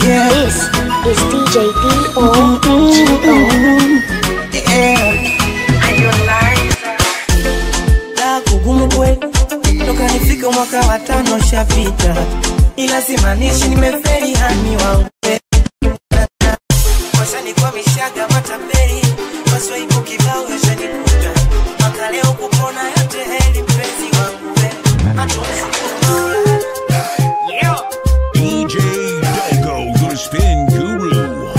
This is DJ D-O-G-O. la kugumu kweli toka nifika mwaka wa tano shapita ila simaanishi nimeferi hani wangu washanikuwa mishaga matapeli maswaibu kibao yashanikuta mwaka leo kupona yote heli mpenzi wangu we DJ Dego, the spin guru.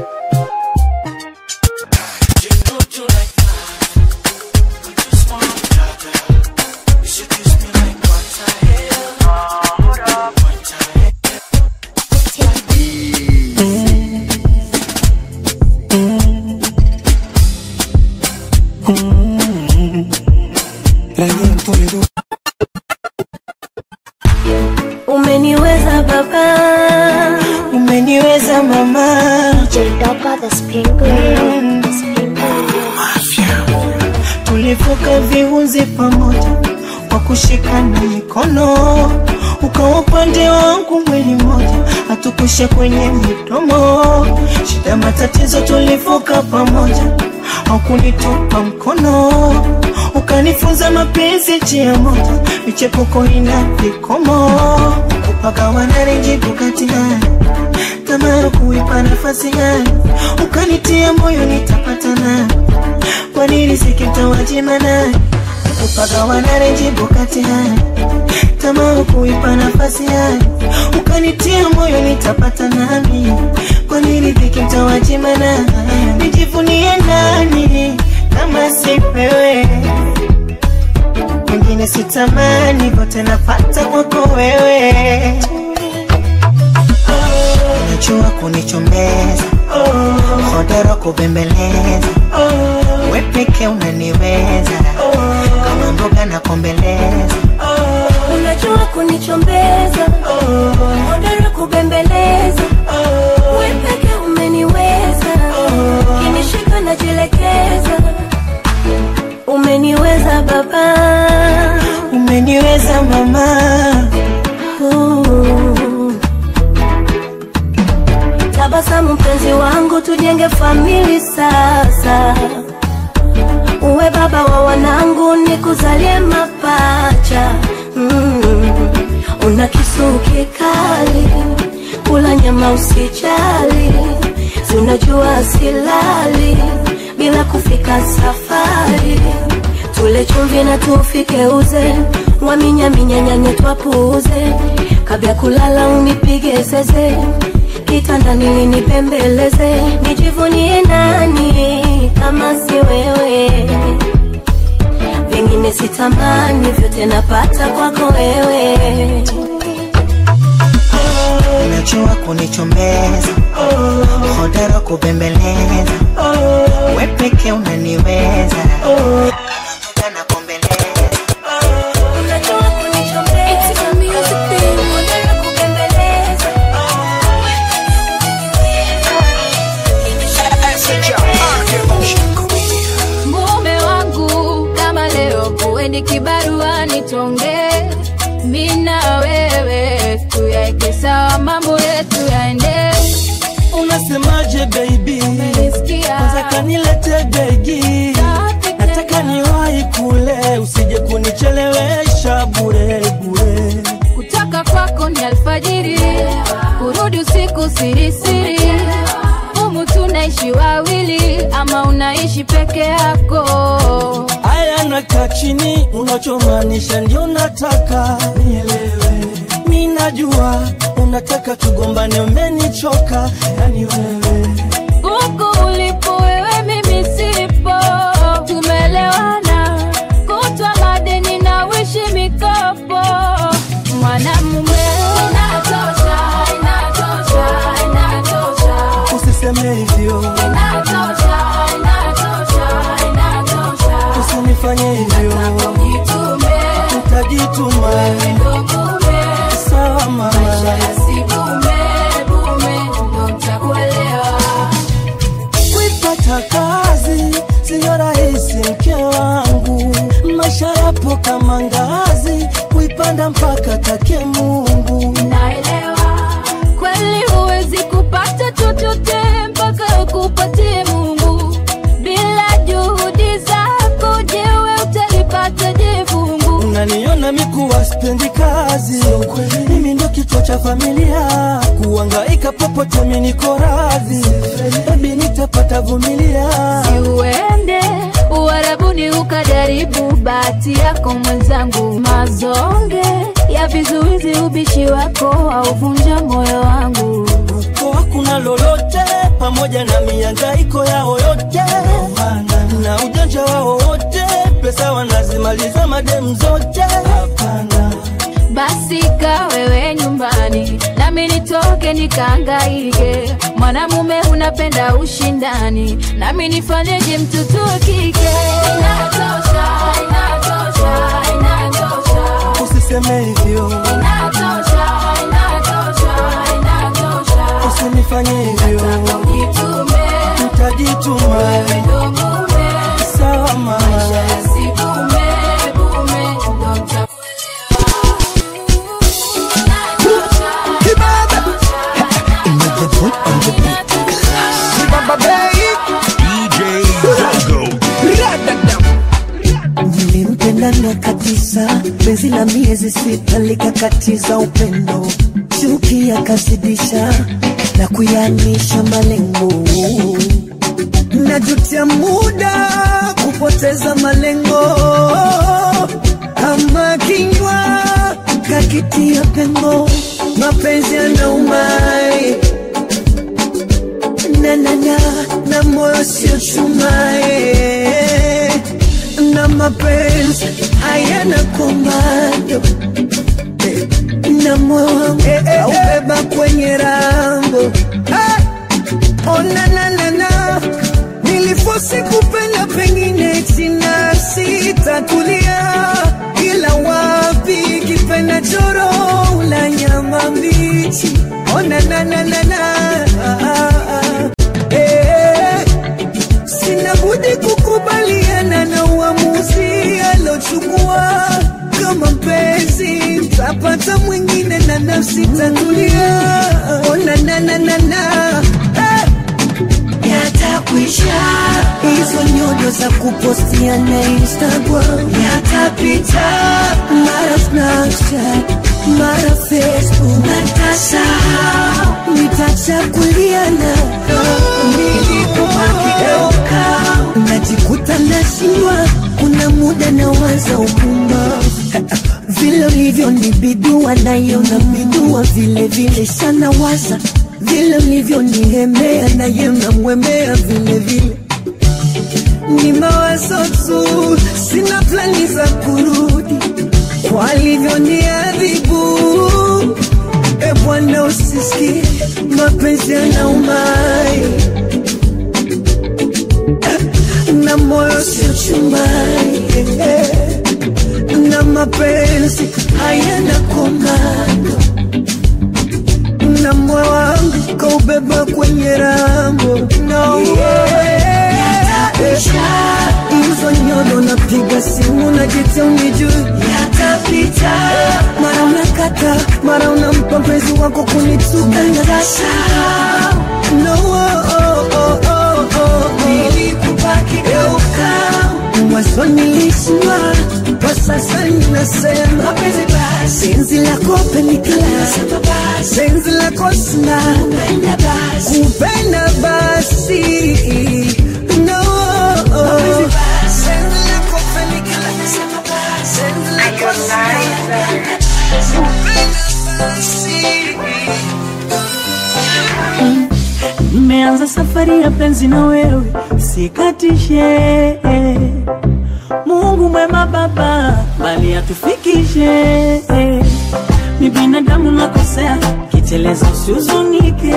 Umeniweza baba, umeniweza mama DJ Doka, the spin guru. The spin guru. tulivuka viunzi pamoja kwa kushikana mikono ukawa upande wangu mwili mmoja hatukusha kwenye midomo shida matatizo tulivuka pamoja haukunitupa mkono ukanifunza mapenzi njia moja michepuko ina vikomo kupagawana renjibu kati gani tamaa kuipa nafasi gani ukanitia moyo nitapatana kwa nini sikimtawajima naye upagawana renjibu kati haya tamaa kuipa nafasi haya ukanitia moyo nitapata nami kwa nini vikimtawajima naye nijivunie nani kama sipewe wengine sitamani vote napata kwako wewe najua kunichombeza hodoro kubembeleza we peke unaniweza kama mboga na kombeleza unajua kunichombeza, hodari kubembeleza, wewe peke umeniweza, kinishika najielekeza, umeniweza baba, umeniweza mama Ooh. Tabasamu mpenzi wangu, tujenge famili sasa. Uwe baba wa wanangu, nikuzalie mapacha. Mm. Una kisu kikali, kula nyama usijali, si unajua silali bila kufika safari. Tule chumvi na tufike uze, waminyaminyanyanye twapuuze, kabla kulala unipige zeze kitandani linipembeleze, nijivunie nani kama si wewe? Vingine sitamani, vyote napata kwako wewe. unajua kunichombeza hodoro kubembeleza we peke unaniweza mboga na kombeleza Unajua kunichombeza, hodari kubembeleza. mume wangu kama leo kuweni kibarua nitonge mina wewe tuyaeke sawa mambo yetu yaende unasemaje baby Umenisikia? kwanza kanilete begi nataka niwahi kule usije kunichelewesha bure bure kutoka kwako ni alfajiri kurudi usiku sirisiri humu tunaishi wawili ama unaishi peke yako Aya nakaa chini, unachomaanisha ndio nataka nielewe. Mi najua unataka tugombane, umenichoka yani wewe. huku ulipo wewe mimi sipo tumelewana kutwa madeni na wishi mikopo mwanamume inatosha inatosha inatosha Usiseme hivyo, inatosha inatosha inatosha usinifanye hivyo, jitume utajituma. ndogume Sawa mama, yasigume bume ndo ntakuelewa kuipata kazi siyo rahisi, mke wangu. Maisha yapo kama ngazi, kuipanda mpaka take Mungu. naelewa kweli huwezi kupa kichwa cha familia kuangaika popote mimi niko radhi baby nitapata vumilia uende uharabuni ukajaribu bahati yako mwenzangu mazonge ya vizuizi ubishi wako auvunja moyo wangu kwa hakuna lolote pamoja na miangaiko yao yote na ujanja wao wote pesa wanazimaliza madem zote basi ka wewe nyumbani nami nitoke nikaangaike mwanamume unapenda ushindani nami nifanyeje mtoto wa kike inatosha inatosha inatosha usiseme hivyo inatosha inatosha inatosha usinifanye hivyo ujitume utajituma wewe ndo mume sawa mama yasikume bume ndo mtakuelewa DJ Dogo. nilimpenda miaka tisa penzi la miezi sita likakatiza upendo chuki yakazidisha na kuyanisha malengo najutia muda kupoteza malengo kama kinywa kakitia pengo mapenzi yanaumai nanana na moyo sio chumae na mapenzi hayana komando Eh, na moyo wangu aubeba kwenye rambo Eh, oh, na, na, na, na. nilifosi kupenda pengine china sitatulia ila wapi kipenda choro la nyama mbichi oh, na, na, na, na, na. Ah, ah, ah. Eh, sina budi kukubaliana na uamuzi alochukua kama mpenzi tapata mwingine na nafsi tatulia ona nananana yatakwisha hizo nyodo za kupostia na instagram yatapita mara snapchat mara facebook natasha nitachakuliana nilikubakigeuka najikuta nashindwa kuna muda nawaza upumbavu vile ulivyo ni bidua nayo na bidua vile vile sana waza vile ulivyo ni hemea naye namwemea vile vile ni mawazo tu sina plani za kurudi kwa alivyo ni adhibu e bwana usisikie mapenzi yanaumai na moyo sio chumai na mapenzi hayana komando na moyo wangu kaubeba kwenye rambo no hizo nyodo napiga simu na jita unijui yatapita mara unakata mara unampa mpenzi wako kunituka natasha no oh, oh, oh, oh, oh. nilikubaki geuka mwanzo nilishindwa kwa sasa ninasema mapenzi basi penzi lako penikala penzi lako sina kupenda basi no penzi lako penikala penzi lako sina kupenda basi Nimeanza safari ya penzi na wewe, sikatishe. Mungu mwema Baba, bali atufikishe. Ni binadamu nakosea, kiteleza usihuzunike.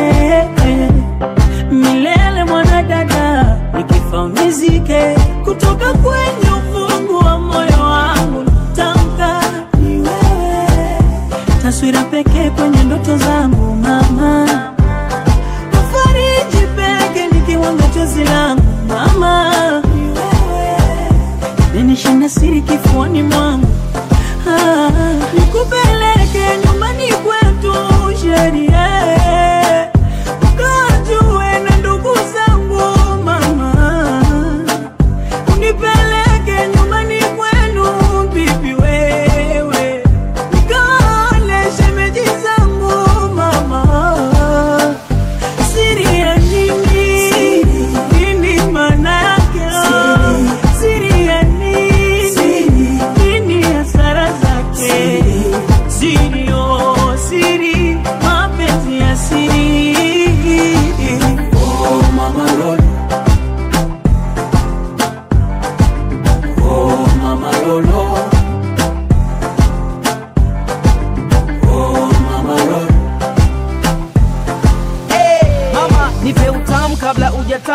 Milele mwanadada, nikifa unizike. Kutoka kwenye ufungu wa moyo wangu tamka ni wewe, taswira pekee kwenye ndoto zangu mama fariji peke nikiwanga chozi langu mama, ni wewe ninishinda siri kifuani mwangu ah, nikupeleke nyumbani kwetu sheria ukajue na ndugu zangu mama, unipeleke nyumbani kwenu bibi wewe, nikaone shemeji zangu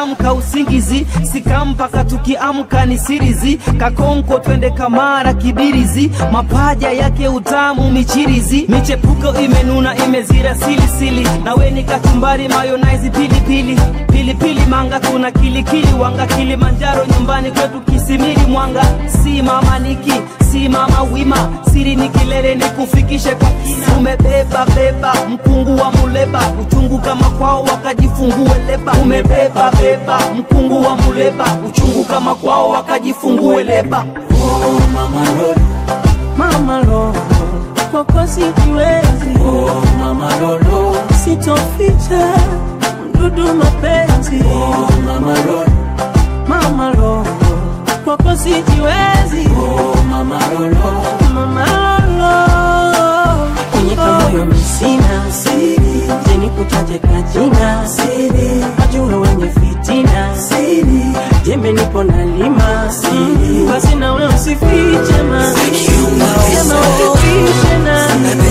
katamu ka usingizi sikampaka tukiamka ni sirizi kakonko twende kamara kibirizi mapaja yake utamu michirizi michepuko imenuna imezira silisili nawe ni kachumbari mayonaizi pilipili pilipili manga tuna kilikili wanga kilimanjaro nyumbani kwetu kisimili mwanga si mama niki si mama wima siri ni kilele ni kufikishe kwa kina umebeba beba mkungu wa muleba uchungu kama kwao wakajifungue leba umebeba beba mkungu wa muleba uchungu kama kwao wakajifungue leba Oh, mama Lolo, mama Lolo, kwako sijiwezi. Oh, mama Lolo, sitoficha mdudu mapenzi. Oh, mama Lolo, mama Lolo, kwako sijiwezi. Oh, mama Lolo, mama Lolo, kwenye kamoyo misina siri, jeni kutaje kajina siri, wajue wenye fitina siri, jembe nipo na lima siri, basi nawe usifiche ma sema usifiche na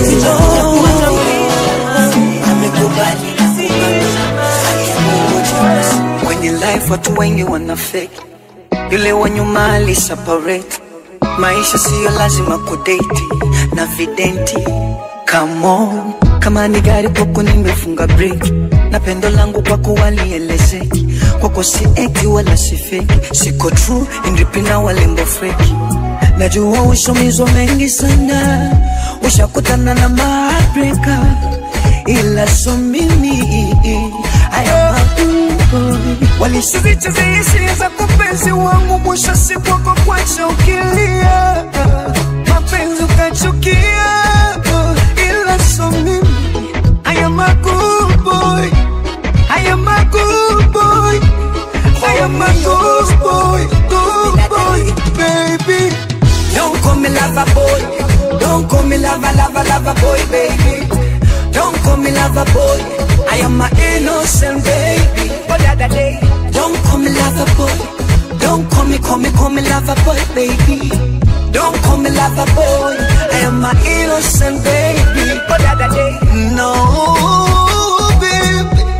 Kwenye life watu wengi wana fake, yule wa nyuma ali separate. Maisha siyo lazima kudate na videnti. Come on, kama ni gari kwako nimefunga break, na pendo langu kwako walielezeki. Kwako si eti wala si fake, siko true indipina walembo feki. Najua ushomizwa mengi sana, ushakutana na mabreka, ila so mimi haya mabubu walisizicheza hisia za kupenzi wangu, mwisho siku wako kwacha ukilia, mapenzi ukachukia, ila so mimi haya mabubu haya mabubu haya mabubu boy, baby Don't call me lover boy. Don't call me lover, lover, lover boy, baby. Don't call me lover boy. I am my innocent baby. But the other day, don't call me lover boy. Don't call me, call me, call me lover boy, baby. Don't call me lover boy. I am my innocent baby. But the other day, no, baby.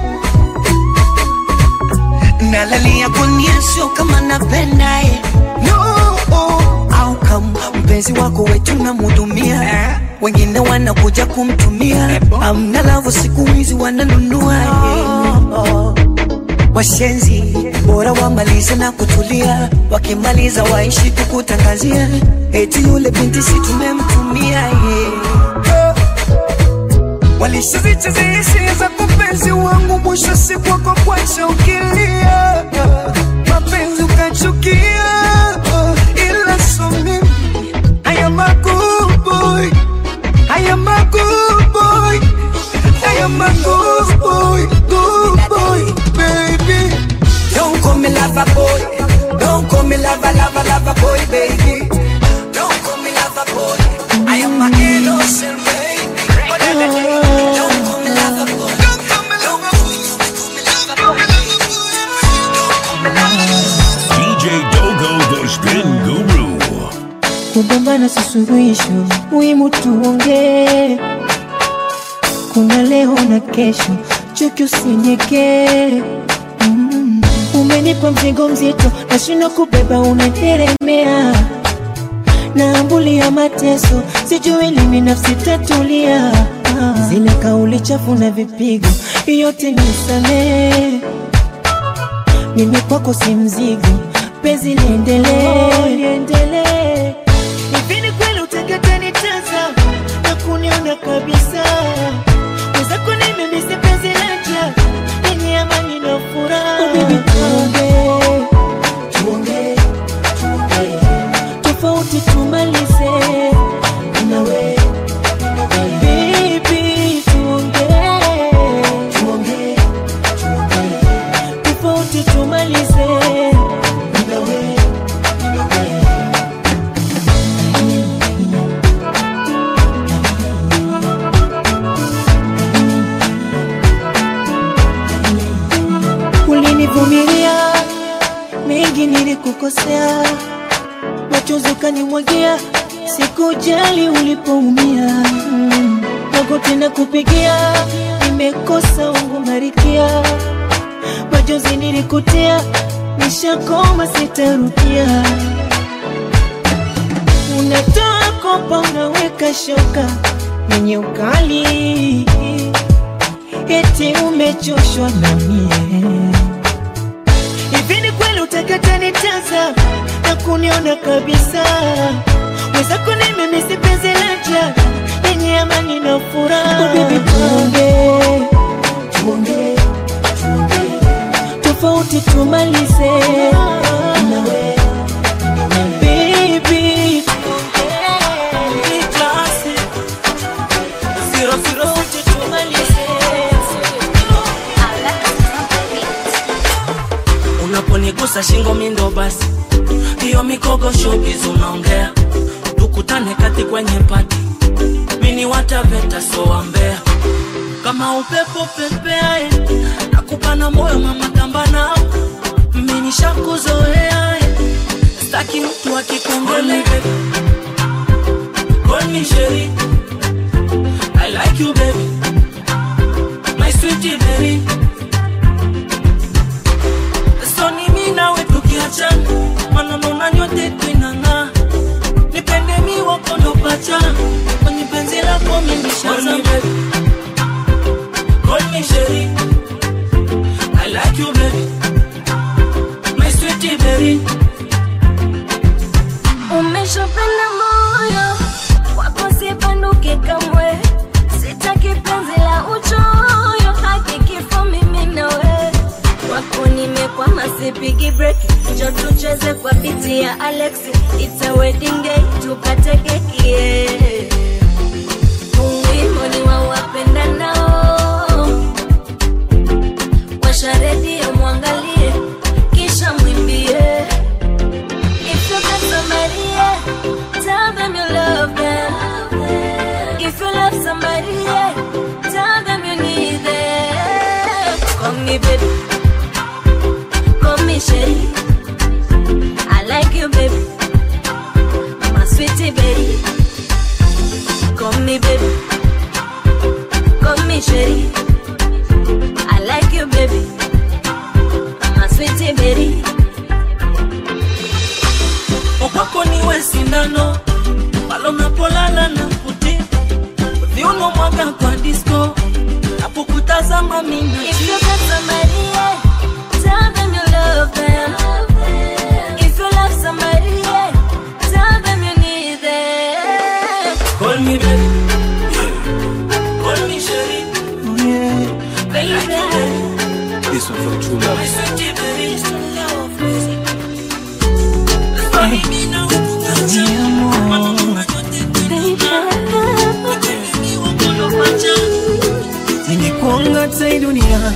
nalalia kunia sio kama napenda eh. no au kama mpenzi wako wetu namhudumia wengine wanakuja kumtumia amna lavu siku hizi wananunua eh. washenzi bora wamalize na kutulia wakimaliza waishi kukutangazia eti yule binti si tumemtumia yeah. Walishazicheza hisia za kupenzi wangu, mwisho siku wako kwacha ukilia, mapenzi ukachukia, ila so mimi haya makuboy, haya makuboy, haya makuboy, good boy, baby. Don't call me lover boy, don't call me lover, lover, lover boy, baby. Don't call me lover boy, I am my innocent baby. But the other day, don't call me lover boy. Don't call me lover boy. Don't call me lover boy. Don't call me lover boy. DJ Dogo, the spin guru. kugombana si suluhisho, muhimu tuongee. Kuna leo na kesho, chuki usinyekee. Mm. Umenipa mzigo mzito, nashindwa kubeba, unateremea naambulia mateso, sijui lini nafsi tatulia. Ah. Zile kauli chafu na vipigo, yote nisamee. Mimi kwako si mzigo, penzi liendelee, liendelee. Hivi ni kweli utakatanitesa na kuniona kabisa? Mwenzako nimemisi penzi laja lenye amani na furaha. Oh, baby, tuongee, tuongee, tuongee. Tofauti tumalize nawe Baby, tuongee, tuongee, tuongee. Tofauti tumalize nawe ulinivumilia mengi nilikukosea, machozi ukanimwagia, sikujali ulipoumia. Mm. Magoti na kupigia, nimekosa wangu marikia, majozi nilikutia, nishakoma sitarudia. Unatoa kopa, unaweka shoka yenye ukali, eti umechoshwa na mie. Hivi ni kweli utakata nitaza na kuniona kabisa? Mwenzako ni mimi si penzi laja lenye amani na furaha. Oh, baby, tuongee, tuongee, tuongee, tofauti tumalize nawe baby, tuongee, klasi, zero zero, tofauti tumalize unaponigusa shingo mindo basi hiyo mikogo showbiz unaongea tukutane kati kwenye pati mini wataveta sowambea kama upepo pepeae nakupana moyo mama tamba nao mini shakuzoeae staki mtu akikongole Call me Sherry. I like you, baby. My sweetie berry. So ni mimi nawe tukiachana, maneno na nyote twinang'aa. Nipende mi wako ndo pacha, kwenye penzi lako mimi nishazama. Call me Sherry. I like you, baby. My sweetie berry. umeshopenda moyo wako sipanduke kamwe sitaki penzi la uchoyo haki kifo mimi nawe wako nimekwama sipigi break njo tucheze kwa biti ya alexi it's a wedding day tukatekekie wimbo ni wa wapenda nao washa redio mwangalie kisha mwimbie If you got somebody, yeah, tell them you love them. If you love somebody, yeah, tell them you need them. Call me baby, call me Sherry. I like you, baby, my sweetie baby. Call me baby, call me Sherry. I like you, baby, my sweetie baby. Kwako niwe sindano pale unapolala na kuti viuno mwaga kwa disco napokutazama mimi If you got somebody, yeah, tell them you love them. If you love somebody, yeah, tell them you need them. Call me baby Call me Sherry I like you baby This one for true My love. sweetie baby That's why mimi nawe tukiachana, maneno na nyote twinang'aa. Mimi wako ndo pacha. Ningekuanga tai dunia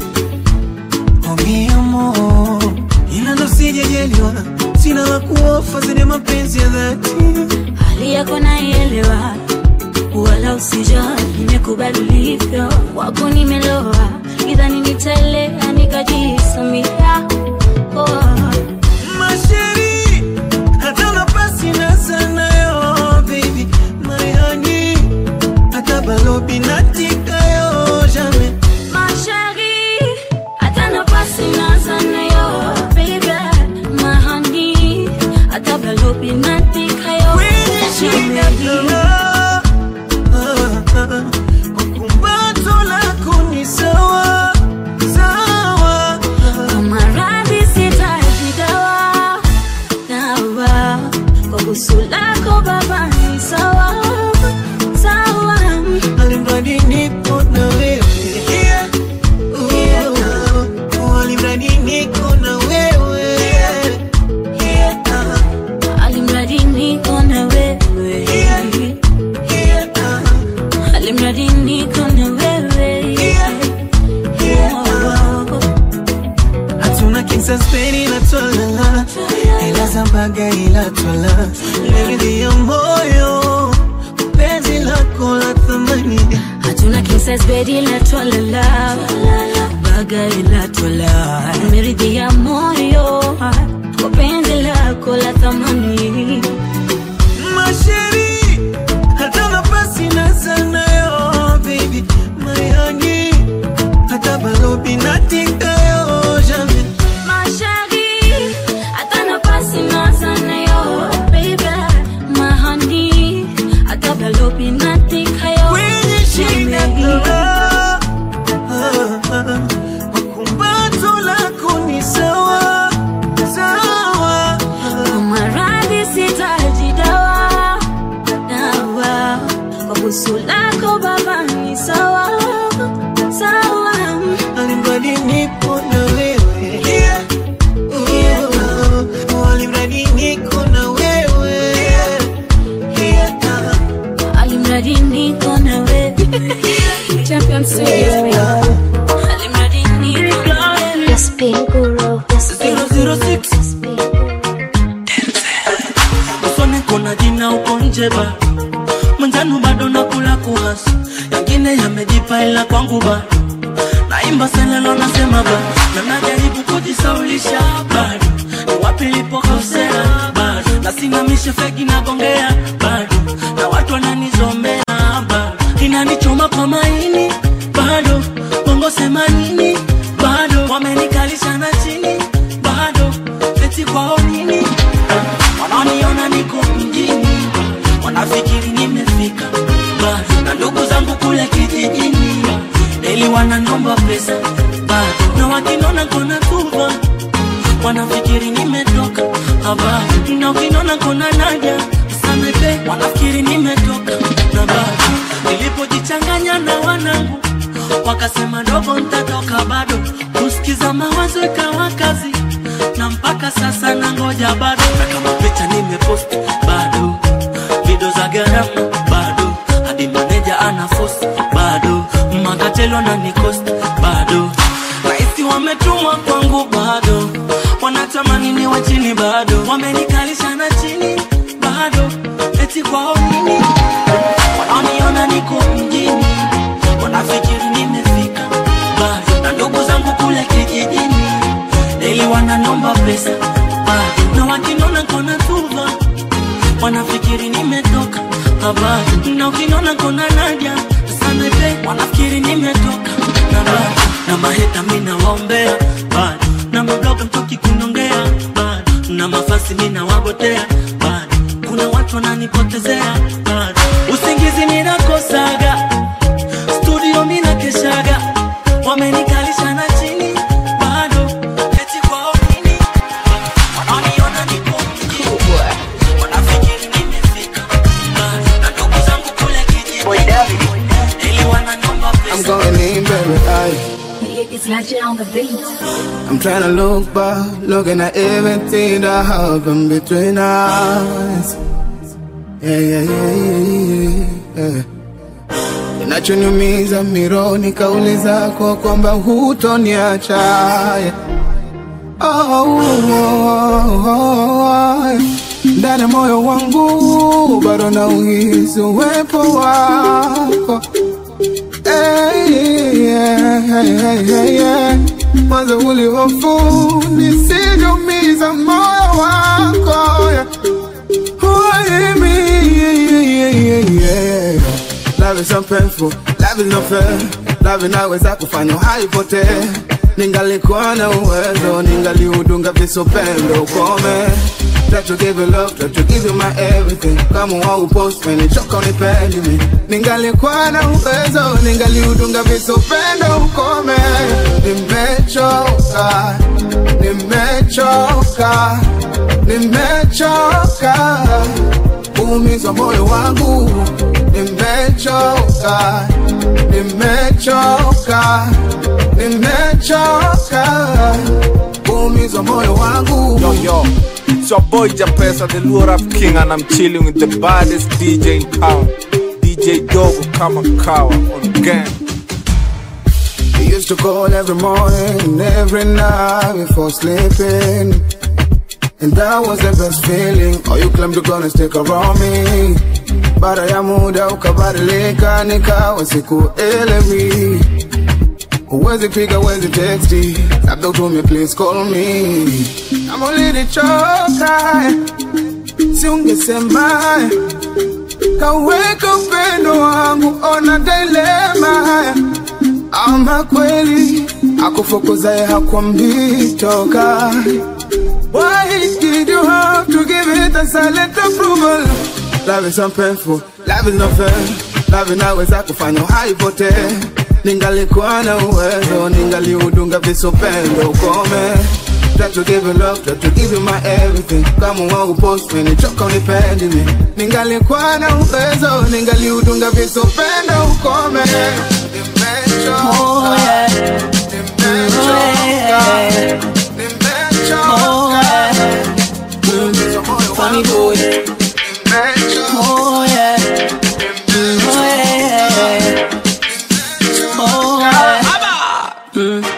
omiamo, ila ndo sijajaliwa, sina la kuofa zenye mapenzi ya dhati. Hali yako naielewa, wala usijali, nimekubali ulivyo, wako nimeloa, idhani nitaelea nikajisamia. Oh. Masheri, hata nafasi na sana yo, baby, my honey, hata balobi natika yo, jamais. Ma chérie, hata nafasi nazana yo, baby, my honey, hata balobi natika yo, Kwenye shida kala, ah, ah, kwa kumbato lako ni sawa, sawa. Kwa maradhi sitaji dawa, dawa, kwa busu lako baba ni sawa, sawa. Alimradi niko na wewe. Oh, alimradi niko na wewe. Alimradi niko na wewe, alimradi niko na wewe. Oh. Hatuna kinsaspeni ila twalala, ila zambaga ila twala, leridhi ya moyo, penzi lako la thamani. hatuna kisas bedi la twalala baga ila twala meridhia moyo kwa penzi lako la thamani Masheri, hata nafasi na sana yo, baby, my honey, hata balobi natika yo, Champion Series. The Spin Guru. The Spin Guru. 006 The Spin Guru. usone kuna jina uko nje ba mwenzanu bado nakula kuhasi yangine yamejipa ila kwangu ba naimba selelo nasema ba na najaribu kujisaulisha bado ni wapi lipokosea bado nasimamisha fegi nagongea bado na watu wananizomea bado inanichoma kwa maini bado bongo sema nini bado wamenikalisha na chini bado eti kwao nini wanaoniona niko mjini wanafikiri nimefika bado na ndugu zangu kule kijijini eli wananomba pesa bado na wakinona kona tuva wanafikiri nimetoka habari na ukinona kona naja samepe wanafikiri nimetoka na bado nilipojichanganya na wanangu wakasema dogo ntatoka bado kusikiza mawazo ikawa kazi na mpaka sasa na ngoja bado na kama picha nimepost bado video za gharama bado hadi maneja ana force bado makatelo na nikost bado raisi wametumwa kwangu bado wanatamani niwe chini bado wamenikalisha na chini bado eti kwao nini wanaoniona niko mjini wanafikiri nimefika bado na ndugu zangu kule kijijini ili wananomba pesa bado na wakinona kona tuva wanafikiri nimetoka habari na ukinona kona naja samepe wanafikiri nimetoka na bado na maheta mina waombea bado na mabloga mtoki kunongea bado na mafasi mina wagotea bado kuna watu wananipotezea bado usingizi ninakosaga studio mina keshaga wamenikalisha na chini bado eti kwao nini wanaoniona niko mjini wanafikiri nimefika bado na ndugu zangu kule kijijini ili wananomba I'm pesa going in, baby. I, It's Legend on the beat. I'm trying to look back, looking at everything that happened between us. Yeah, yeah, yeah, yeah, yeah. Kinachoniumiza mironi kauli zako kwamba hutoniacha. Yeah. Oh, oh, oh, oh. Ndani ya moyo wangu bado nauhisi uwepo wako Hey, yeah, hey, hey, hey, yeah. Mwanzo ulihofu nisijumiza moyo wako yeah. Why me? Yeah, yeah, yeah, yeah. Love is so painful, love is not fair. Love inaweza kufanya haipotee. Ningalikuwa na uwezo, ningaliudunga visopendo ukome. Try to give you love, try to give you my everything. Kama waupost menichoka unipendi mi. Ningalikuwa na uwezo, ningaliudunga visopendo ukome. Nimechoka, nimechoka, nimechoka kuumizwa moyo wangu nimechoka nimechoka nimechoka kuumizwa moyo wangu Yo, yo, it's your boy Japesa, the Lure Rap King, and I'm chilling with the baddest DJ in town, DJ Dogo Kamakawa on gang. We used to call every morning and every night before sleeping And that was the best feeling Oh, you claimed you're gonna stick around me Baada ya muda ukabadilika nikawa sikuelewi Huwezi piga, huwezi texti Labda utume please call me Kama ulinichoka Si ungesema Kaweka upendo wangu ona dilema ama kweli akufukuzaye hakwambii toka Why did you have to give it a silent approval? Love is so painful, love is not fair Love inaweza kufanya haipotee Ningalikuwa na uwezo, ningaliudunga visopendo ukome Try to give you love, try to give you my everything Kama wangu post, menichoka unipendi mi Ningalikuwa na uwezo, ningaliudunga visopendo ukome Nimechoka, Oh, yeah. nimechoka, nimechoka Kuumizwa moyo Funny wangu, boy. nimechoka Oh yeah, oh yeah,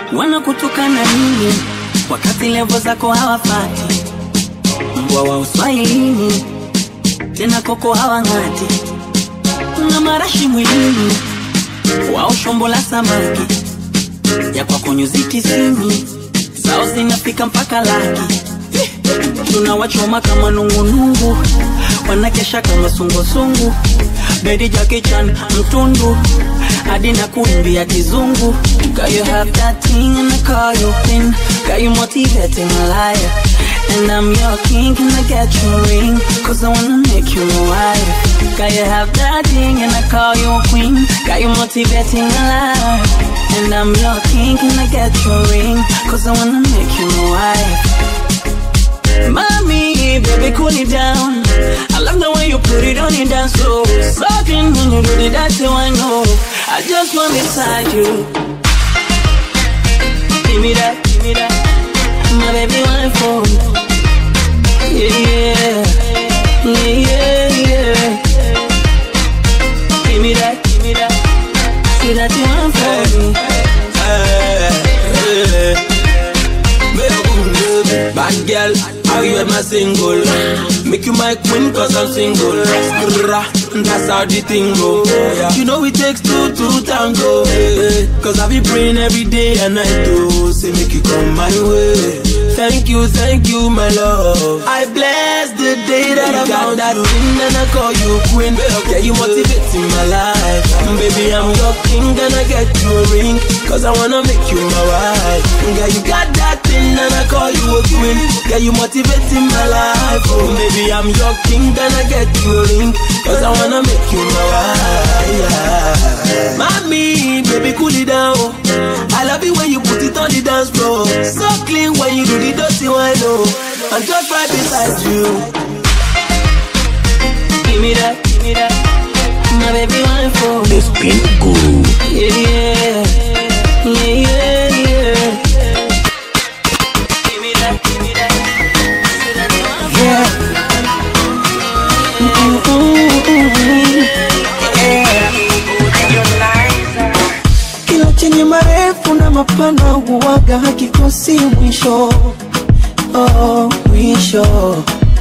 wanakutukana nini wakati levo zako hawafati mbwa wa uswahilini tena koko hawang'ati una marashi mwilini wao shombo la samaki ya kwako nyuzi tisini zao zinafika mpaka laki tunawachoma kama nungunungu wanakesha kama sungusungu bedi jakichan mtundu hadi na kuimbia kizungu Girl, you have that thing and I call you queen Girl, you motivating a liar And I'm your king, can I get your ring? Cause I wanna make you my wife Girl, you have that thing and I call you a queen Girl, you motivating a liar And I'm your king, can I get your ring? Cause I wanna make you my wife Mommy, baby, cool it down. I love the way you put it on your dance floor. Sucking when you do it, that's how I know. I just want inside you. Give me that, give me that. My baby, one for Yeah, yeah, yeah, yeah, yeah. Give me that, give me that. See that you want for me. Bad girl, how you my single? Make you my queen cause I'm single. Skrrra, That's how the thing go. You know it takes two to tango. eh, eh. Cause I be praying every day and night to say make you come my way. Thank you, thank you, my love. I bless the day that I found that thing and I call you queen. Yeah, you motivating my life. Baby, I'm your king and I get you a ring. Cause I wanna make you my wife. Yeah, you got that thing and I call you a queen. Yeah, you motivating my life. Oh, baby, I'm your king and I get you a ring. Cause I wanna make you my wife. Yeah. Mommy, baby, cool it down. I love it when you put it on the dance floor. So clean when you do the dirty one, oh. I'm just right beside you. Give me that, give me that. My baby, one for The Spin Guru. Yeah, yeah, yeah, yeah, yeah. Give me that, give me that. Say that you want Yeah. Kila chenye marefu na mapana huwaga hakikosi mwisho, oh, mwisho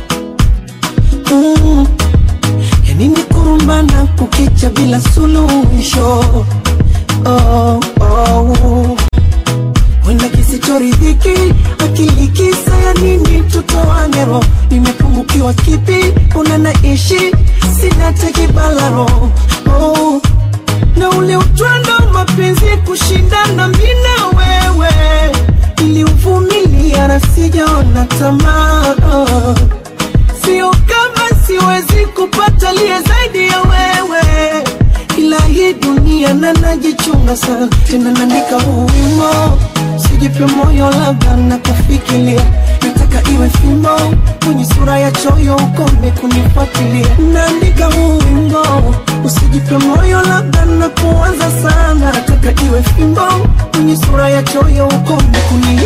mm. Yanini kurumbana kukicha bila suluhisho, oh, oh. Wenda kisichoridhiki akili kisa ya nini tutoane roho nimepungukiwa kipi una naishi sina tekibalaro oh. na ule utwando mapenzi kushindana mina wewe iliuvumilia na sijaona tamaa oh. sio kama siwezi kupata liye zaidi ya wewe ila hii dunia na najichunga sana tena naandika huu wimo sijipe moyo labda na kufikiria nataka iwe fimbo kwenye sura ya choyo ukome kunifuatilia naandika huu wimbo usijipe moyo labda na kuanza sana nataka iwe fimbo kwenye sura ya choyo ukome kuni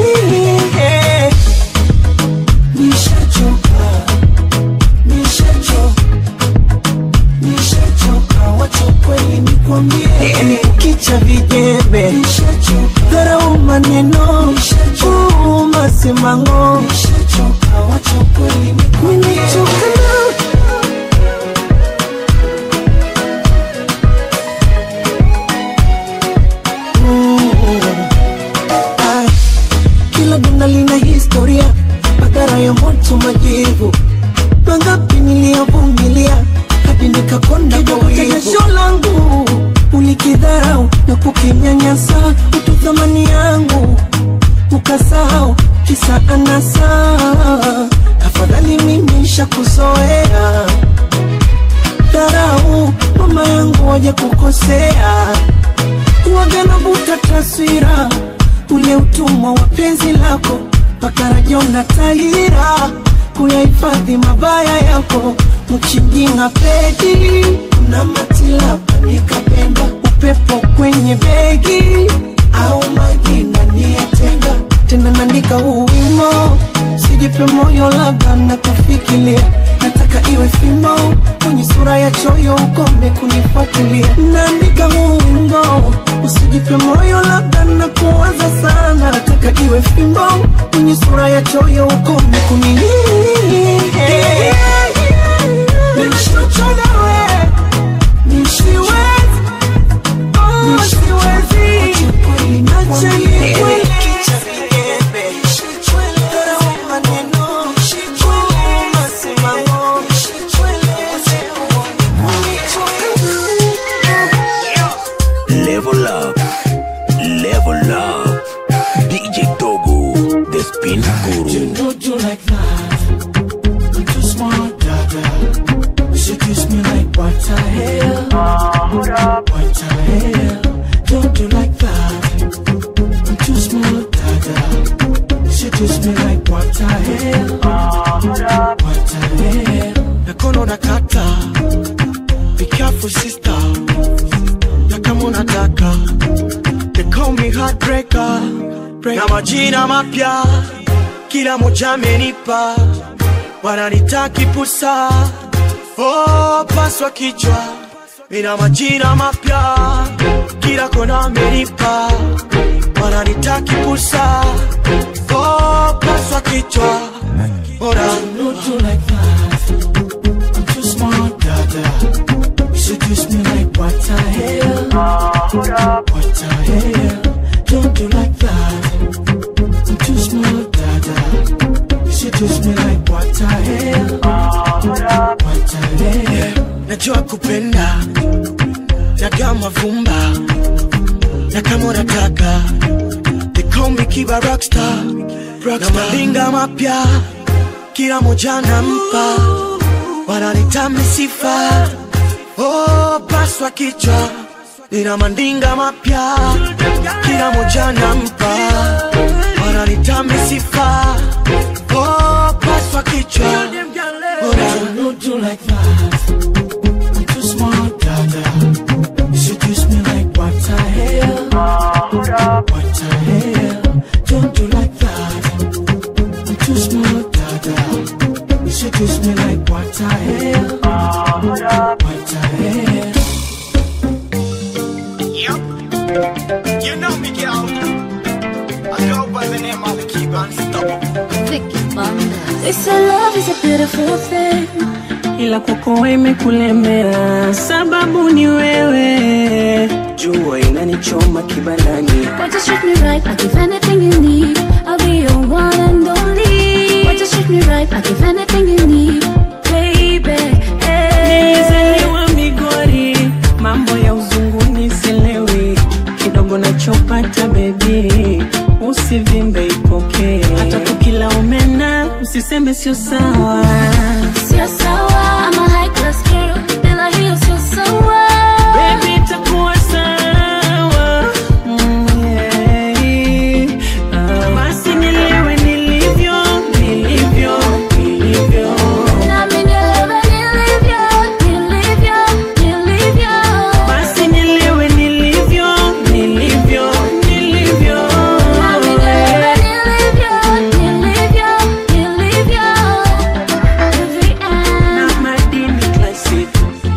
nishachoka nishachoka nishachoka wacha kweli nikwambie yani ukicha vijembe dharau maneno uu masemango nishachoka wacha kweli nikwambie nimechoka na Ai, kila dunda lina historia madhara ya moto majivu mangapi niliyovumilia hadi nikakonda kwa wivu. jasho langu ulikidharau na kukinyanyasa utu thamani yangu ukasahau kisa anasa afadhali mimi shakuzoea dharau mama yangu waje kukosea waga navuta taswira ule utumwa wa penzi lako mpaka rajona tahira kuyahifadhi mabaya yako mchinjinga pedi na matilapa nikapenda upepo kwenye begi au majina niyatenga tena naandika huu wimo sijipe moyo labda na kufikiria nataka iwe fimbo kwenye sura ya choyo ukome kunifuatilia naandika huu wimbo usijipe nipe moyo labda na kuwaza sana nataka iwe fimbo mwenye sura ya choyo ukome kuni nishocholewe nishiwezi nishiwezi acha nikwele Level up, level up. DJ Togo, the spin guru. Don't do like that. I'm too smart, dada. You seduce me like what the hell? What the hell? Don't do like that. I'm too smart, dada. You seduce me like what the hell? What the hell? Nakono nakata. Be careful, sister. Na kama unataka. They call me heartbreaker. Na majina mapya kila moja amenipa, wananitaki pusa, oh, paswa kichwa, mina majina mapya kila kona amenipa, wananitaki pusa, oh, paswa kichwa, ora not do like that. I'm too smart, dada. You seduce me like what the hell? What the hell? Don't do like that. I'm too smart, dada. You seduce me like what the hell? What the hell? Najua kupenda nagaa mavumba na kama unataka they call me Kiba Rockstar, na malinga mapya kila moja nampa, wananitami sifa oh, paswa kichwa nina mandinga mapya kila moja nampa, wananitami sifa oh, paswa kichwa Ora. Don't do like that. I'm too smart, dada. You seduce me like what the hell? What the hell? Don't do like that. I'm too smart, dada. You seduce me like what the hell? What the hell? Yep. You know me, girl. I go by the name of Keep Unstoppable. They say love is a beautiful thing. ila kwako imekulemea, sababu ni wewe. Jua inanichoma kibanani, Why just treat me right? I give anything you need. I'll be your one and only. Why just treat me right? I give anything you need, baby. Hey. nilizaliwa Migori, mambo ya uzunguni sielewi, kidogo nachopata bebi, usivimbe ipokee, hata tukila omena usiseme sio sawa. Sio sawa. I'm a high class girl. Bila hiyo sio sawa. Baby, itakuwa sawa. Mm, yeah. Ah, basi nielewe nilivyo, nilivyo, nilivyo. Nami nielewe nilivyo, nilivyo, nilivyo. Basi nielewe nilivyo, nilivyo, nilivyo. Nami nielewe nilivyo, nilivyo, nilivyo. Every Na madini classic.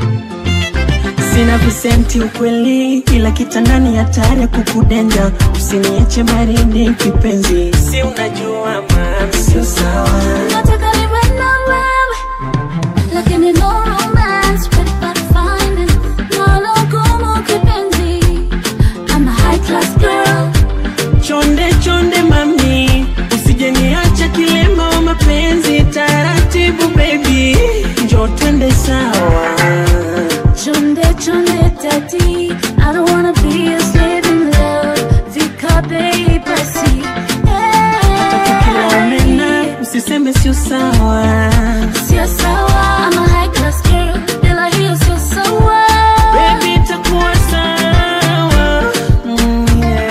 Sina visenti ukweli, ila kitandani hatari ya kukudenja. Usiniache baridi kipenzi, si unajua mami, sio sawa. Nataka niwe na wewe, lakini no romance without finding. Nalo gumu kipenzi. I'm a high class girl. Chonde chonde mami, usije niacha kilema wa mapenzi. Taratibu baby, njo twende sawa. Chonde chonde daddy, I don't wanna be a slave in love. Vikape basi. Kila omena usiseme sio sawa. Sio sawa. I'm a high class girl. Bila hiyo sio sawa. Baby itakuwa sawa. Mm, yeah.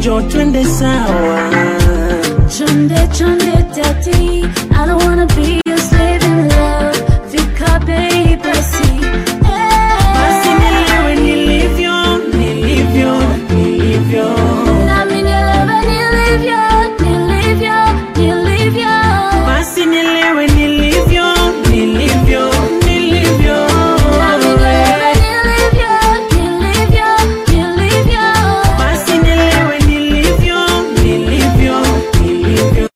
njo twende sawa Chonde chonde daddy, I don't wanna be your slave in love. Fika bei basi. basi nilewe nilivyo nilivyo nilivyo Nami nielewe nilivyo, nilivyo, nilivyo. basi nilewe nilivyo nilivyo nilivyo Nami nielewe nilivyo, nilivyo, nilivyo. basi nilewe nilivyo nilivyo nilivyo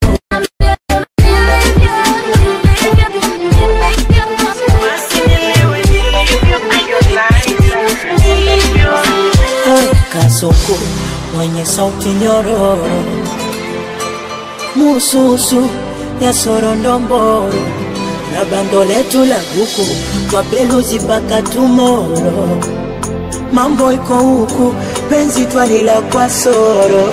basi nilewe nilivyo nilivyo kasoko mwenye sauti nyororo mususu ya sorondomboro na bando letu la huku twapeluzi mpaka tumoro mambo iko huku penzi twalila kwa soro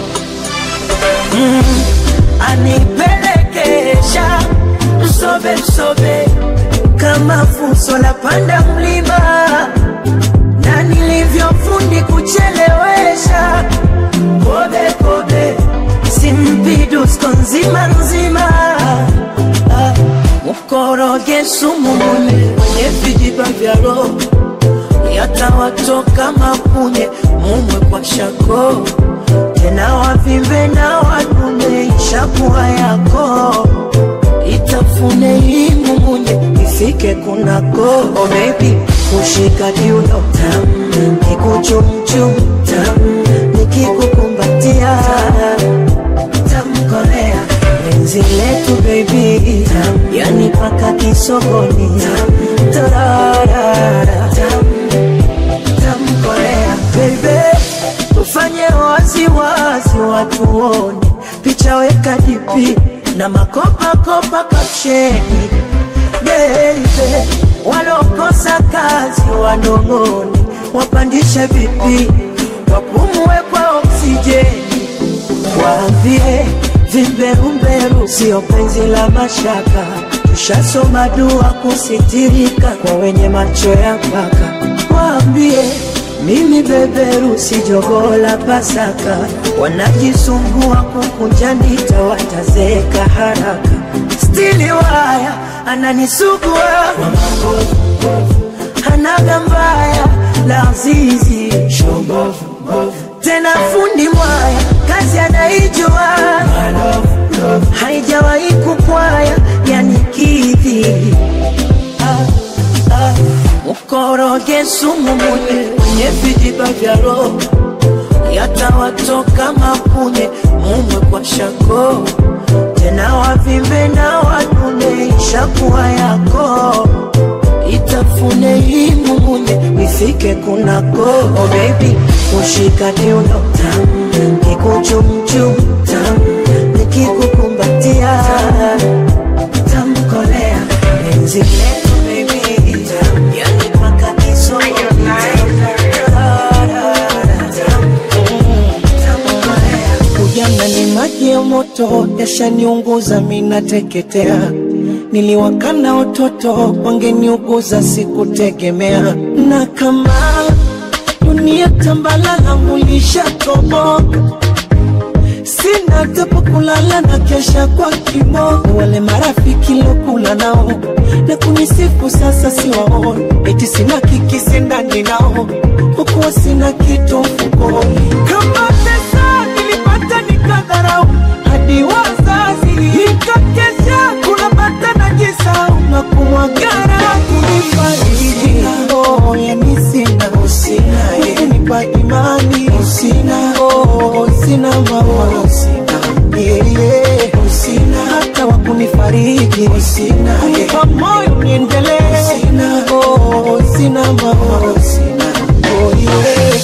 mm, anipelekesha msobe msobe kama fuso la panda mlima na nilivyofundi kuchelewesha kobe kobe simpidusko nzima nzima Ah, mkoroge sumu mune kwenye vijiba vya roho yatawatoka mapunye mumwe kwa shako tena wavimbe na wanune ishakuwa yako itafune imumunye ifike kunako oh baby kushika kiuno tam kikuchumchum tam nikikukumbatia tamkolea penzi letu baby tam yani paka kisogoni tam tararara tam tamkolea baby tufanye waziwazi watuone picha weka dipi na makopakopa kapsheni beibe walokosa kazi wanong'one wapandishe vipi wapumue kwa oksijeni waambie vimberumberu sio penzi la mashaka tushasoma dua kusitirika kwa wenye macho ya mpaka waambie mimi beberu si jogoo la Pasaka, wanajisumbua kukunja ndita, watazeeka haraka. Stili waya ananisugua hanaga mbaya la zizi tena fundi mwaya kazi anaijua haijawahi kupwaya yani kidhi ah, ah. mkoroge sumu munye kwenye vijiba vya roho yatawatoka mapunye mumwe kwa shako tena wavimbe na wanune ishakuwa yako itafune imumunye ifike kunako oh baby kushika kiuno tam kikuchumchum tam nikikukumbatia tamkolea penzi letu baby tam yani paka kisogoni Ujana ni maji ya moto yashaniunguza, minateketea. Niliwakana watoto wangeniuguza, sikutegemea. Na kama dunia tambalala, mulishatoboka sina tapo kulala na kesha kwa kimo. Wale marafiki lokula nao na kunisifu sasa siwaoni, eti sina kikisi ndani nao, hukuwa sina kitu mfukoni. Kama pesa nilipata nikadharau, hadi wazazi nikakesha kula bata na jisau na kumwagara kunifariji. Oh, yani sina usina, kunipa imani usina, oh, sina mama usina, yeah, yeah. usina hata wa kunifariji usina, kunipa moyo niendelee usina, oh, sina mama usina, oh, yeah.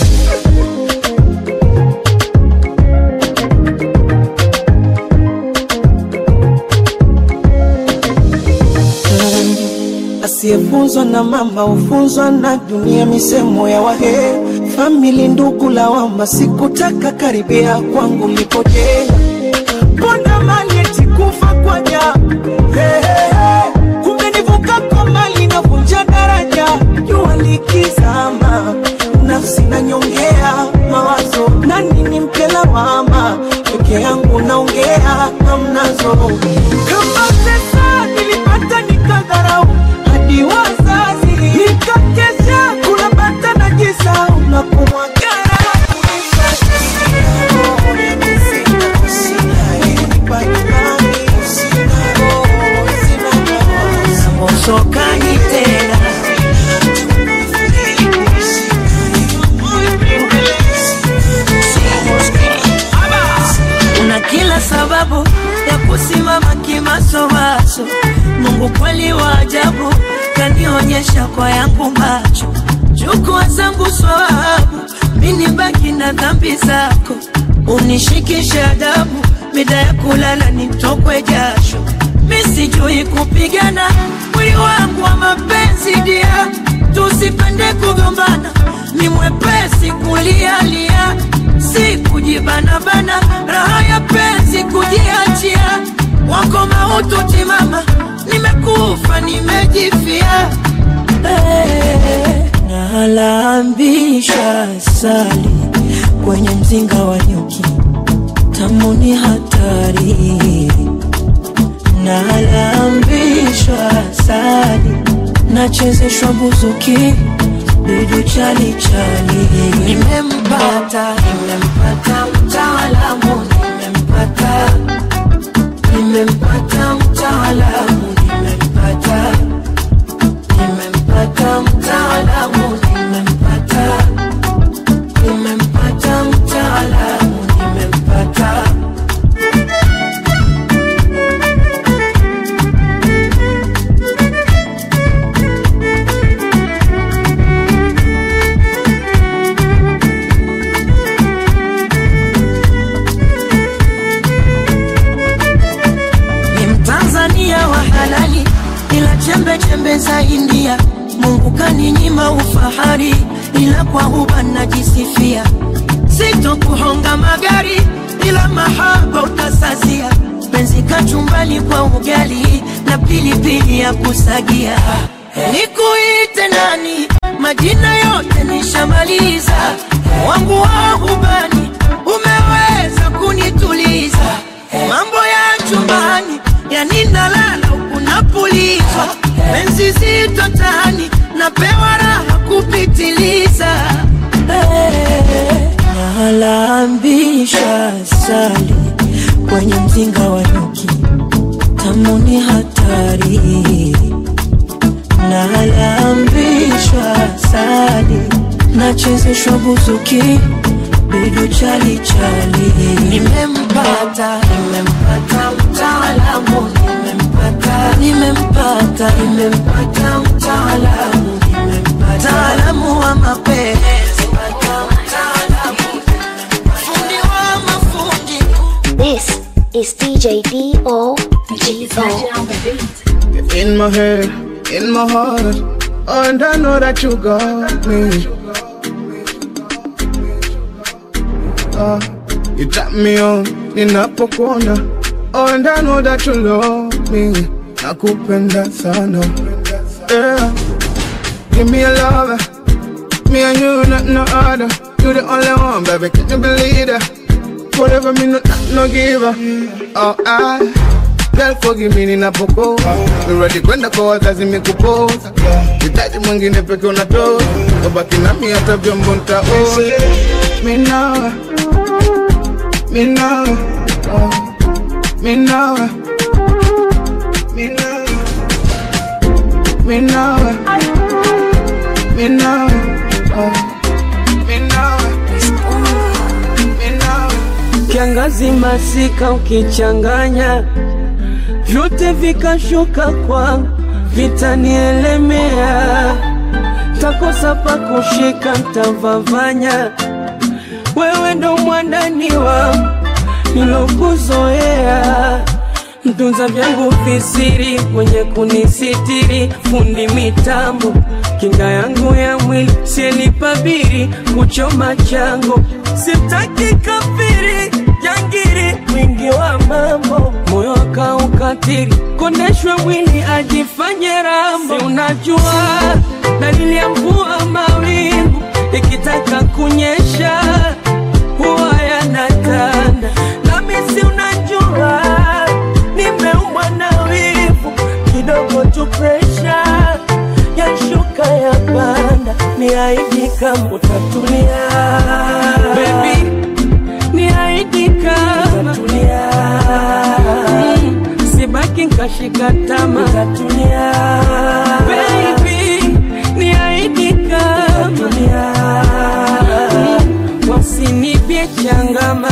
Asiyefunzwa na mama hufunzwa na dunia, misemo ya wahe famili, ndugu lawama, sikutaka karibia kwangu lipojenga ponda mali eti kufa kwa ja hey, hey, hey. kumbe nivuka kwa mali navunja daraja, jua likizama, nafsi na nyongea mawazo, nani nimpe usinipe lawama, peke yangu naongea hamnazo. Kama pesa nilipata nikadharau, hadi wazazi nikakesha kula bata na jisau na kumwagara Sokani tena una kila sababu ya kusimama kimasomaso. Mungu kweli wa ajabu, kanionyesha kwa yangu macho, chukua zangu swahabu, mini baki na dhambi zako, unishikishe adabu, mida ya kulala nitokwe jasho, misijui kupigana, mwili wangu wa mapenzi dia, tusipende kugombana, ni mwepesi kulialia, si kujibanabana, raha ya penzi kujiachia, wako mautu timama, nimekufa nimejifia, hey, nalambisha sali kwenye mzinga wa nyuki, tamu ni hatari, nalambishwa sali, nachezeshwa buzuki bidu chali chali, nimempata nimempata mtaalamu, nimempata nimempata mtaalamu, nimempata nimempata mtaalamu, nimempata nimempata mtaalamu, nimempata ni Mtanzania wa halali, ila chembe chembe za India. Mungu kaninyima ufahari, ila kwa huba najisifia. Sito kuhonga magari, ila mahaba utasazia. Penzi kachumbali kwa ugali na pilipili ya kusagia. Nikuite nani? Majina yote nishamaliza, wangu wa hubani umeweza kunituliza mambo ya chumbani yani nalala huku napulizwa penzi zito tani napewa raha kupitiliza hey, nalambisha sali kwenye mzinga wa nyuki tamu ni hatari nalambishwa sali nachezeshwa buzuki bidu chali chali nimempata nimempata mtaalamu nimempata nimempata nimempata mtaalamu nimempata mtaalamu wa mapenzi fundi wa mafundi This is DJ D.O. G.O. In my head, in my heart, and I know that you got me. Uh, you tap me on, ninapokuona, oh, and I know that you love me. Nakupenda sana, yeah. Give me a lover, me and you, not no other. You the only one, baby, can you believe that? Whatever me, no, not no giver. Oh, I. Girl forgive me ninapokoa Ni ready kwenda kwa wazazi mikupoza Hitaji mwingine peke unatoa Ubaki nami hata vyombo ntaoa Minawa Minawa oh. Minawa Minawa Minawa Minawa oh. Minawa Minawa kiangazi masika ukichanganya vyote vikashuka kwangu vitanielemea takosa pa kushika ntavavanya wewe ndo mwandani wangu nilokuzoea mtunza vyangu visiri mwenye kunisitiri fundi mitambo kinga yangu ya mwili sielipabiri kuchoma chango sitaki kafiri jangiri mwingi wa mambo moyo akaukatiri kondeshwe mwili ajifanye rambo si unajua dalili ya mvua mawingu ikitaka kunyesha huwa yanatokea nikashika tama utatulia baby niahidi kama wasinipye changama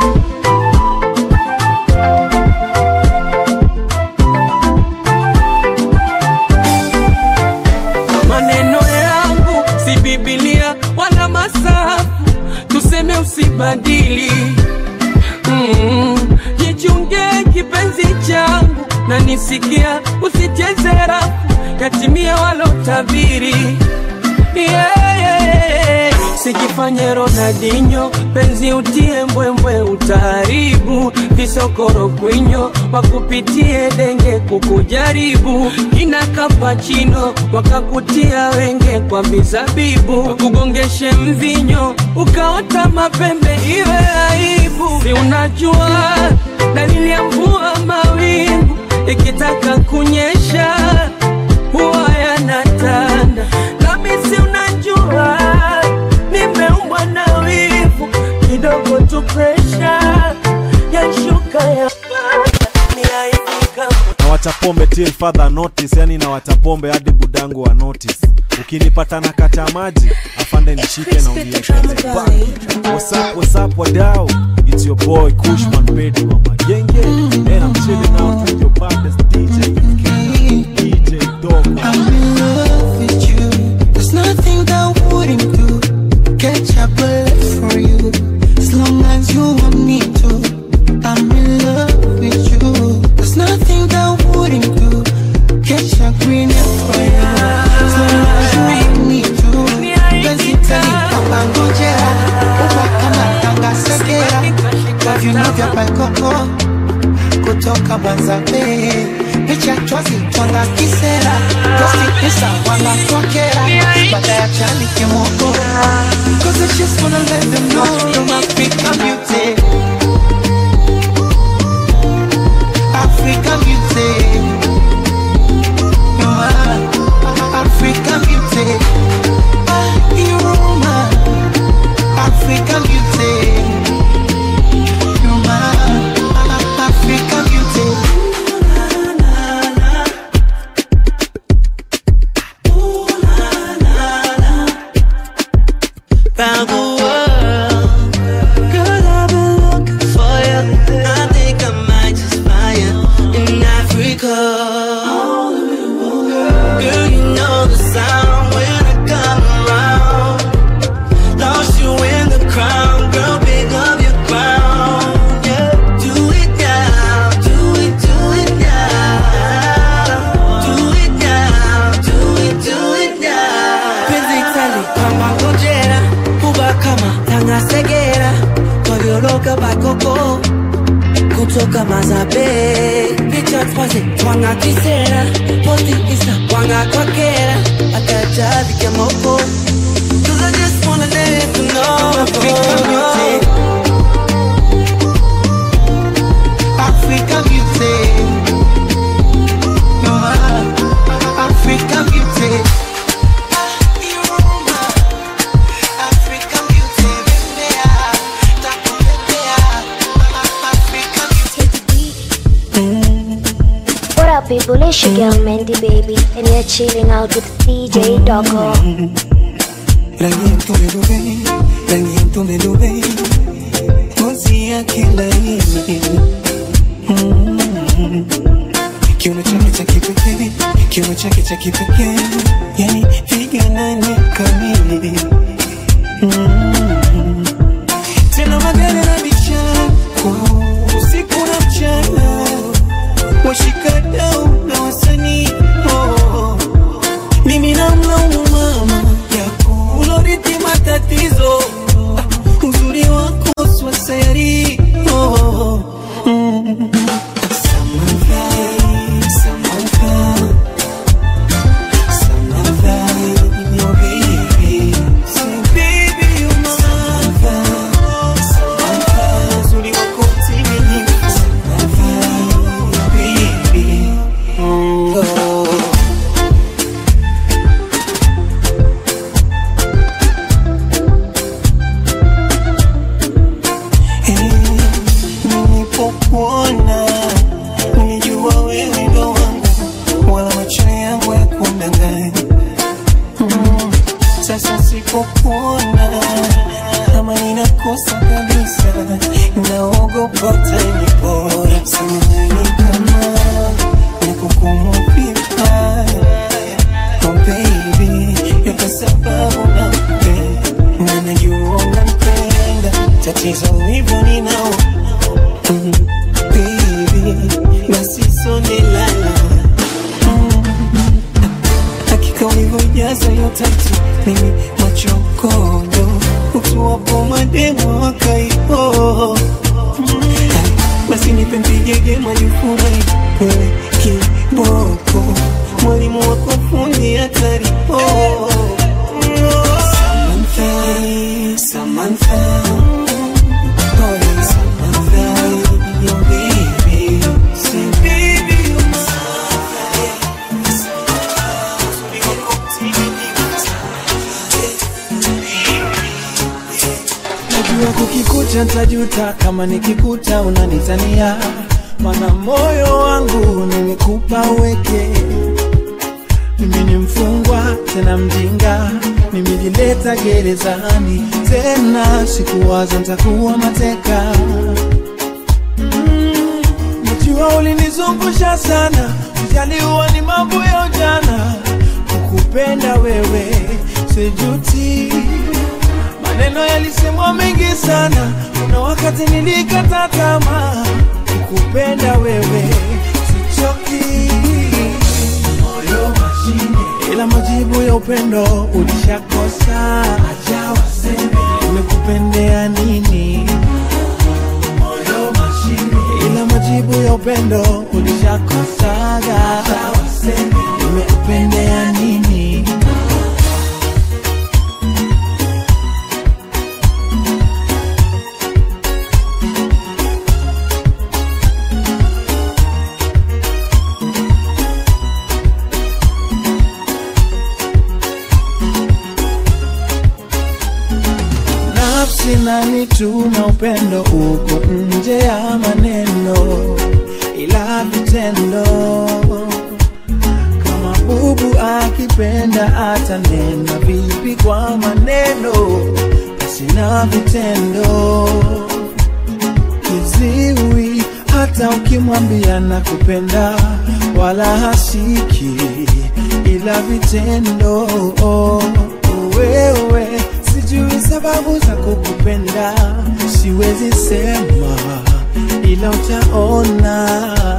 maneno yangu si bibilia wala masafu tuseme usibadili mm, jichunge kipenzi changu na nisikia usicheze rafu yatimia walotabiri yeah, yeah. sijifanye Ronaldinho, penzi utie mbwembwe, utaharibu visokoro kwinyo, wakupitie denge kukujaribu, kina kapachino wakakutia wenge kwa mizabibu, wakugongeshe mvinyo ukaota mapembe, iwe aibu. Si unajua dalili ya mvua mawingu ikitaka kunyesha huwa yanatanda, nami si unajua nimeumbwa na wivu kidogo tu, presha yashuka ya na watapombe till further notice yani na watapombe hadi budangu wa notice ukinipata na kata maji afande nishike na uniekeze back. what's up what's up wadau it's your boy kushman pedu mama genge and i'm chilling out with your baddest dj in Kenya, dj dog I'm in love with you. There's nothing that wouldn't do. Catch a bullet for you. As long as you want me to. I'm in love with you. There's nothing that wouldn't do. Catch a green for you. As long as you want me to. Penzi tali papa ngojera. Uba kama tanga segera. Kwa viuno vya paikoko. Kutoka Manzambe. Picha chwazi twanga kisera. Tosti pesa wanga kwakera. Baada ya chani kimoko. Cause I just wanna let them know you're African beauty. African beauty. You're my African beauty. Ah, You're my African beauty. You're my African beauty. Round the world, girl, I've been looking for you. I think I might just find you in Africa. Girl, you know the sound when I come around. Lost you in the crowd, girl, pick up your crown. Yeah, do it now, do it, do it now. Do it now, do it, do it now. penzi tali kama ngojera kuba kama tanga segera kwavyoloka bakoko kutoka mazabe picha twaze twanga kisera posti isa wanga kwakera akajavike moko Cause I just wanna let you know African beauty. African beauty. You're my African beauty. What up, people? It's your girl Mandy Baby, and you're chilling out with DJ Doggo. Rangi ya mtume dube, rangi ya mtume dube, ngozi yake laini, Mm. kiuno chake cha kipekee, kiuno chake cha kipekee, yani figa nane kamili, Mm. tena magari na vichako usiku na mchana, washikadau na wasanii oh. mimi namlaumu mama yako ulorithi matatizo Ah, uzuri wako swasayari oh. mm. Samantha, Samantha, Samantha, your baby. Say, baby, you're my Samantha, Samantha, uzuri wako mtimilifu. Samantha, your baby. Mm, oh. nilipokuona nilijua wewe ndo popote nipo. Samahani kama nikukumu vibaya. Oh baby, ni kwa sababu nakupenda na najua unanipenda. Tatizo hivyo ninao mm, baby, basi sonde lala mm, hakika ulivyojaza hiyo tatu mimi machokodo utuwapo mademo wakaipo basi nipe mpigege majufurahi wewe kiboko mwalimu wako fundi hatari oh. Samantha, Samantha, oh, Samantha, your baby, say baby, you're najua kukikucha ntajuta kama nikikuta unanitania mana moyo wangu nimekupa uweke mimi ni mfungwa tena mjinga nimejileta gerezani tena sikuwaza ntakuwa mateka Mm, najua ulinizungusha sana ujaliwa ni mambo ya ujana kukupenda wewe sijuti maneno yalisemwa mengi sana kuna wakati nilikata tamaa kukupenda wewe sichoki moyo mashine ila majibu ya upendo ulishakosa acha waseme nimekupendea nini moyo mashine ila majibu ya upendo ulishakosaga acha waseme nimekupendea nini nafsi nanituma upendo uko nje ya maneno ila vitendo kama bubu akipenda atanena vipi kwa maneno sina vitendo kiziwi hata ukimwambia na kupenda wala hasiki ila vitendo wewe sijui sababu za kukupenda siwezi sema ila utaona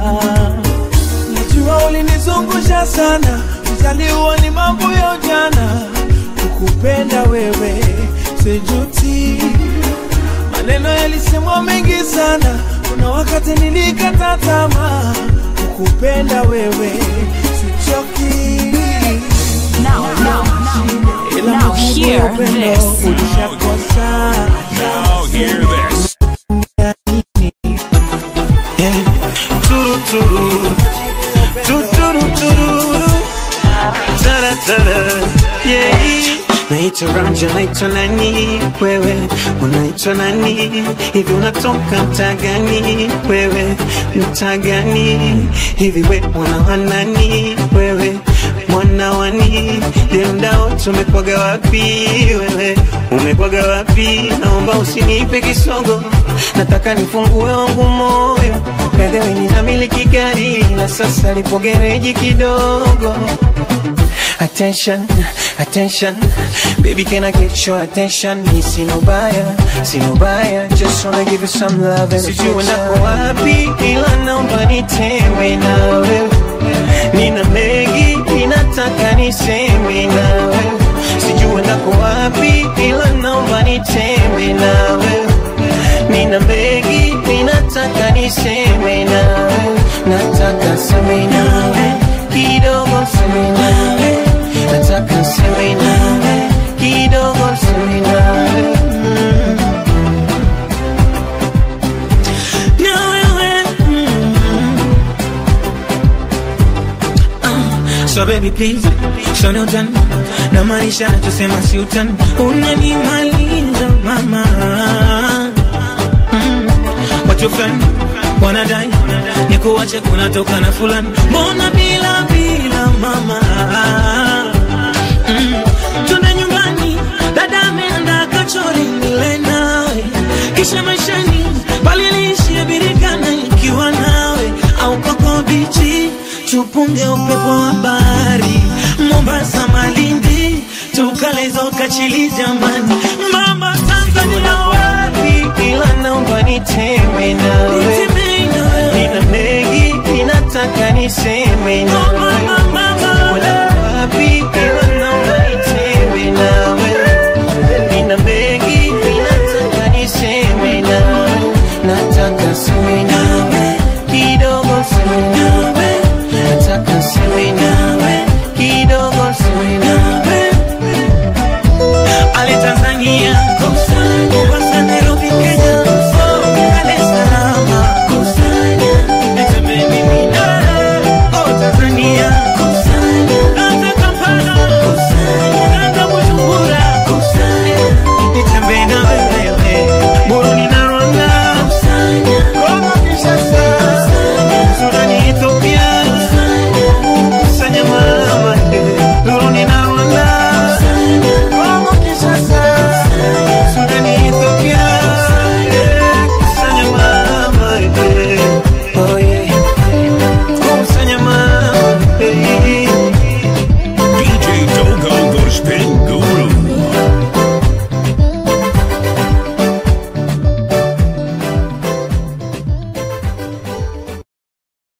najua ulinizungusha sana mzaliwa ni mambo ya ujana kukupenda wewe sijuti maneno yalisemwa mengi sana kuna wakati nilikata tamaa kukupenda wewe sichoki ila Now majibu ya hear upendo this. ulishakosa Now hear this. Turu turu, tuturu tururu, tara tara, yeah. Naitwa Ranja, naitwa nani wewe, unaitwa nani hivi, unatoka mtaa gani wewe, mtaa gani hivi, we mwana wa nani wewe, mwana wani demdao, tumekwaga wapi wewe, umekwaga wapi? Naomba usinipe kisogo, nataka nifungue wangu moyo Bedhewe ninamiliki gari na sasa lipo gereji kidogo. Attention, attention, baby can I get your attention? Ni sino baya, sino baya, just wanna give you some love and Sijui uendako wapi ila naomba nitewe nawe. Nina mengi ninataka niseme nawe. Sijui uendako wapi ila naomba nitewe nawe. Nina mengi ninataka niseme nawe, nataka seme nawe kidogo, seme nawe, nataka seme nawe kidogo, seme nawe mm. Na wewe mm. Ah, So baby please, show no done na maanisha nachosema si utani, unanimaliza mama mm. Watu fulani wanadai nikuache kunatoka na fulani, mbona bila bila mama mm. Tuna nyumbani dada ameanda kachori nile nawe, kisha maishani bali niishie tupunge upepo wa bahari mombasa malindi tukalezoka chili jamani mama tanzania wapi ila naomba niteme nawe nina mengi ninataka niseme nawe Wala wapi ila naomba niteme nawe nina mengi ninataka niseme nawe nataka seme nawe